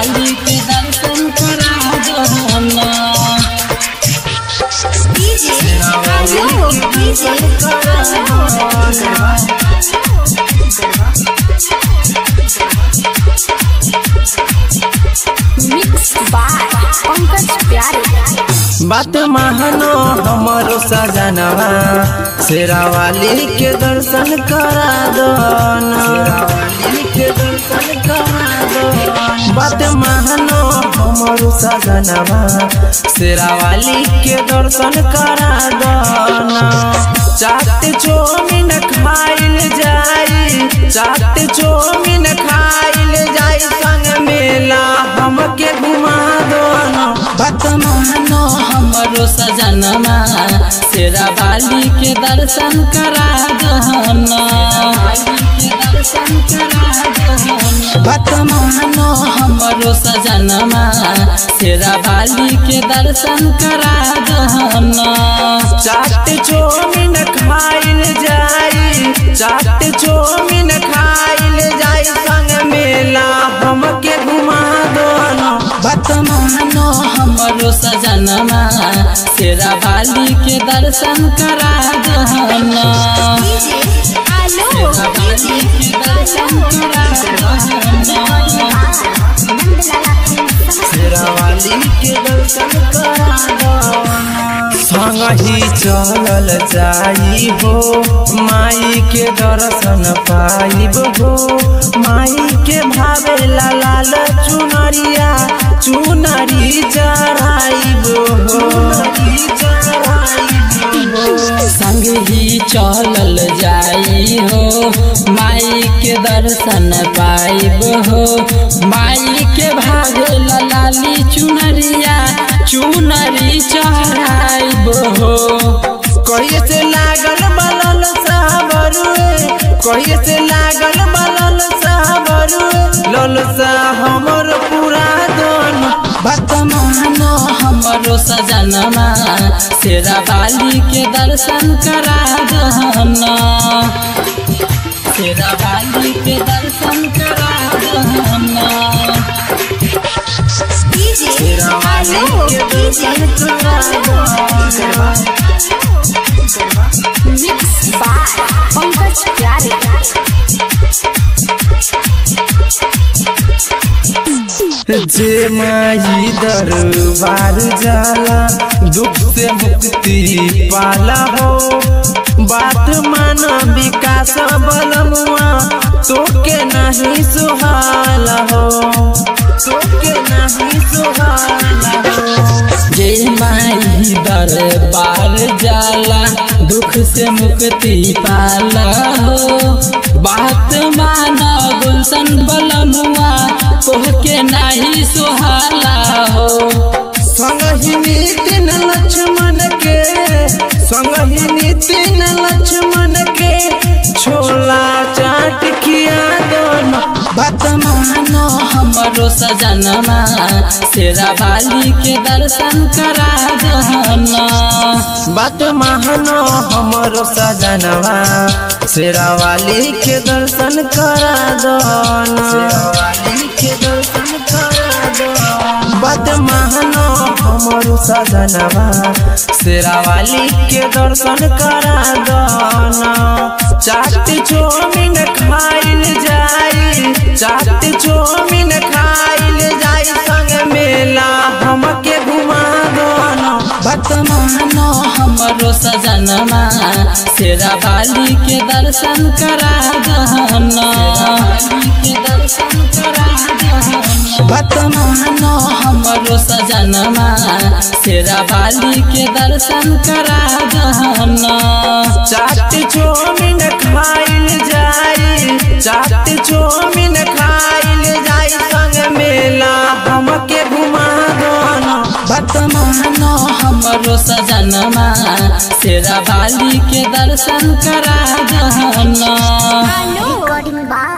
वाली के दर्शन करा दहना DJ Alô, DJ Mixed by Pankaj Pyare बात मानो हमारो सजनवा शेरावाली के दर्शन करा दो शेरावाली के दर्शन करा दो बात मानो हमारो सजनवा शेरावाली के दर्शन करा दो चाट चौमिन खाइल जाई चाट चौमिन खाइल जाई संग मेला हमके घुमा दो बात मानो हमरो सजनमा तेरा बाली के दर्शन करा दहना बात मानो हमरो सजनमा तेरा बाली के दर्शन करा दहना चाट चौमिन खाइल जाई चाट चौमिन खाइल जाई संग मेला हमके घुमा दो बात मानो हमरो सजनमा तेरा बाली के दर्शन करा दहना DJ Alô, बाली के दर्शन करा शेरावाली के दर्शन करा दो संग ही चलल जाई हो माई के दर्शन पाइब हो माई के भावे लाल चुनरिया चुनरी चढ़ाइब हो संग ही चलल जाई हो माई के दर्शन पाइब हो माई के भाग लाली चुनरिया चुनरी चढ़ाइब हो कैसे लागल बलल साबरुए कैसे लागल बलल साबरुए ललसा हमर पूरा दोन बात मानो हमरो सजनमा तेरा बाली के दर्शन करा दहना तेरा बाली के दर्शन करा दहना DJ Alô, DJ Mixed by Pankaj Pyare जे माई दरबार जाला दुख से मुक्ति पाला हो बात मान विकास बलमुआ तोके नहीं सुहाला हो तोके नहीं सुहाला हो जय माई दरबार जाला दुख से मुक्ति पाला हो बात माना गुलशन बलमुआ कोहके नहीं सुहाला हो संग ही नितिन लक्ष्मण के संग ही नितिन लक्ष्मण के छोला चाट खिया दोनों बात मानो हमरो सजनमा तेरा बाली के दर्शन करा दहना बात मानो हमरो सजनवा शेरावाली के दर्शन करा दो शेरावाली के दर्शन करा दो बात मानो हमरो सजनवा शेरावाली के दर्शन करा दो चाट चौमिन खाइल जाई चाट चौमिन खाइल जाई संग मेला हमके घुमा दो बात मानो हमरो सजनमा तेरा बाली के दर्शन करा दहना बात मानो हमरो सजनमा तेरा बाली के दर्शन करा दहना चाट चौमिन खाइल जाई चाट चौमिन खाइल जाई संग मेला हमके घुमा दो बात मानो हमरो सजनमा तेरा बाली के दर्शन करा दहना Recording by